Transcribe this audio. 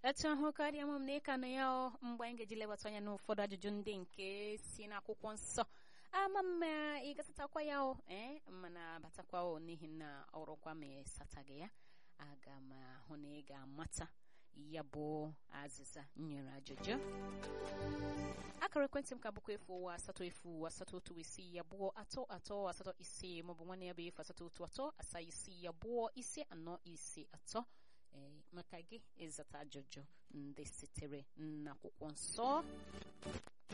etu ahụ karịa m na ịka na ya ọ mgbe anyị ga-eji lewata anya n'ụfọdụ ajụjụ ndị nke si n'akwụkwọ nsọ ama mma ị gasatakwa ya o ee mana batakwa o n'ihi na ọrụkwa ma ịsataghị ya aga m ahụ na ị ga-amata ya bụ azịza nyere ajụjụ akara ekwentị m ka bụkwa efu ụwa asatọ efu asatọ otu isii abụọ atọ atọ asatọ isii maọbụ nwanne ya bụ efu asatọ otu atọ asaa isii abụọ ise anọ ise atọ ee maka gị ịzata ajụjụ ndị sitere n'akwụkwọ nsọ